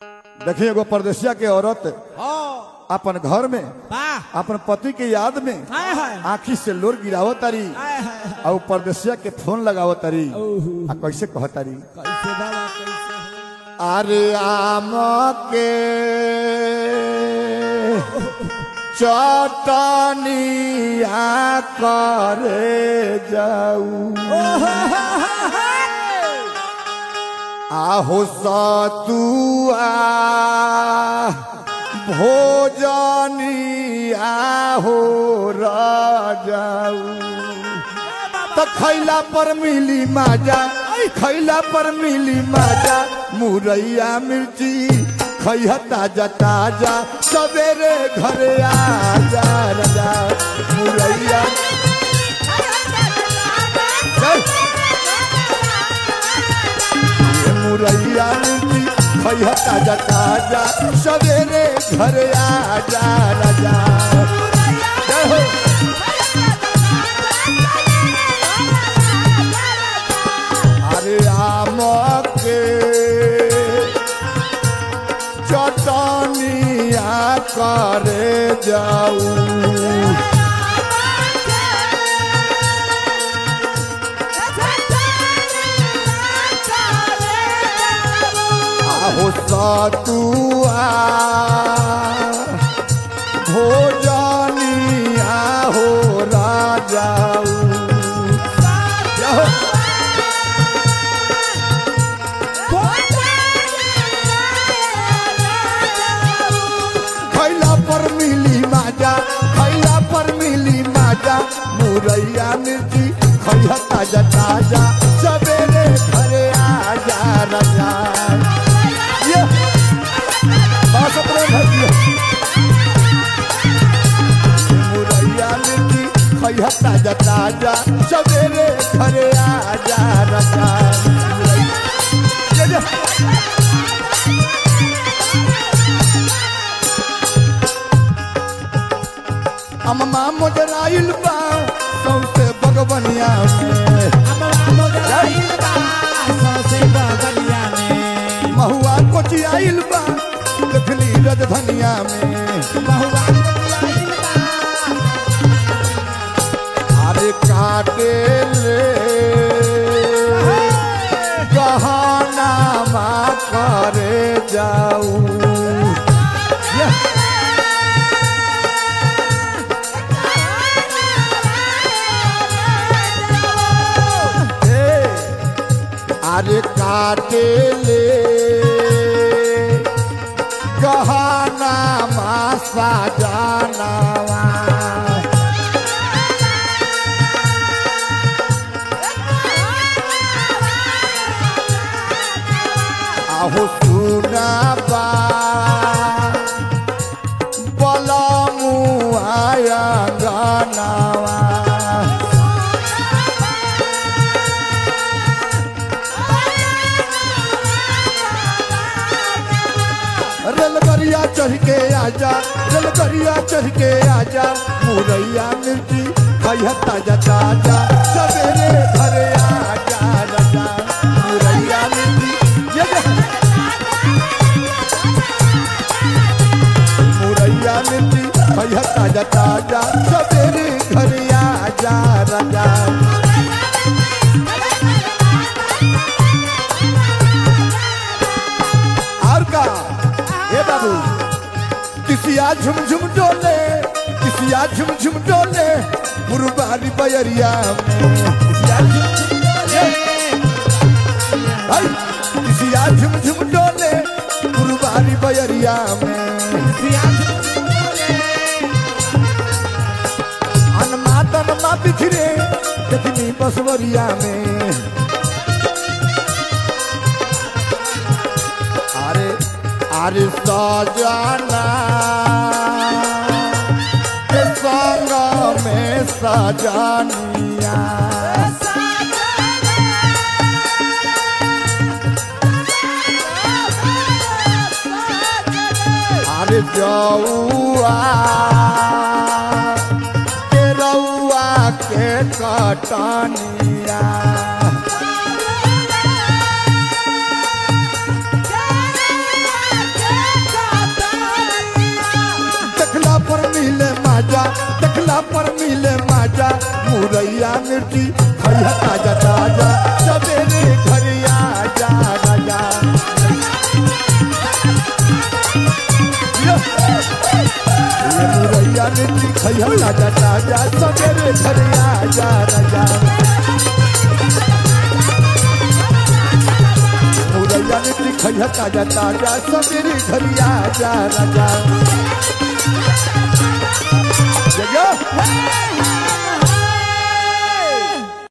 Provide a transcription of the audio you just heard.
देखिए एगो परदेसिया के औरत हाँ अपन घर में वाह अपन पति के याद में हाय हाय आखी से लोर गिरावत तारी हाय हाय और परदेसिया के फोन लगावत तारी ओहो। आ कैसे कहतारी कैसे बाबा कैसे अरे आम के चटनिया करे जाऊ आहो सतुआ भोजनिया हो राजाऊ त खैला पर मिली माजा खैला पर मिली माजा मुरैया मिर्ची खैहा ताजा ताजा सवेरे घरे आजा राजा मुरैया चल। ये मुरैया मिर्ची खैहा ताजा ताजा सवेरे घरे आजा राजा जय हो अरे आम के चटनिया करे जाऊ आहो सतुआ भोजनिया हो राजाऊ जाओ खैला पर मिली माजा खैला पर मिली माजा मुरैया मिर्ची खैया ताजा ताजा सवेरे घरे आजा राजा ये बस अपने घर दियो। मुरैया मिर्ची खैया ताजा ताजा सवेरे घरे आजा राजा ये जे- अम्मा मोजराइल बा सौसे बगवनिया में महुआ कोचियाइल बा देखली रजधनिया में अरे काटे ले गहना मा करे जाऊ ये ए, अरे काटे ले गहना मासा जानवा आहो सुना बा बलमु आया गानावा रेलगरिया चढ़ के आजा रेलगरिया चढ़ के आजा मुरैया मिर्ची खैया ताजा ताजा सवेरे घरे आजा राजा मुरैया मिर्ची ये जे- मुरैया मिर्ची खैया ताजा ताजा सवेरे घरे आजा राजा और का हे बाबू किसिया झुम झुम डोले किसिया झुम झुम डोले पुरबारी बयरिया में किसिया झुम झुम डोले हाय, किसिया झुम झुम डोले पुरबारी बयरिया में अनमा तनमा बिखरे देखनी बसवरिया में अरे अरे सजाना के संग में सजानिया अरे जौआ के रउआ के कटनिया मुरैया मिर्ची खैया ताजा ताजा सवेरे घर आजा राजा ये मुरैया मिर्ची खैया ताजा ताजा सवेरे घर आजा राजा मुरैया मिर्ची खैया ताजा ताजा सवेरे घर आजा राजा जगह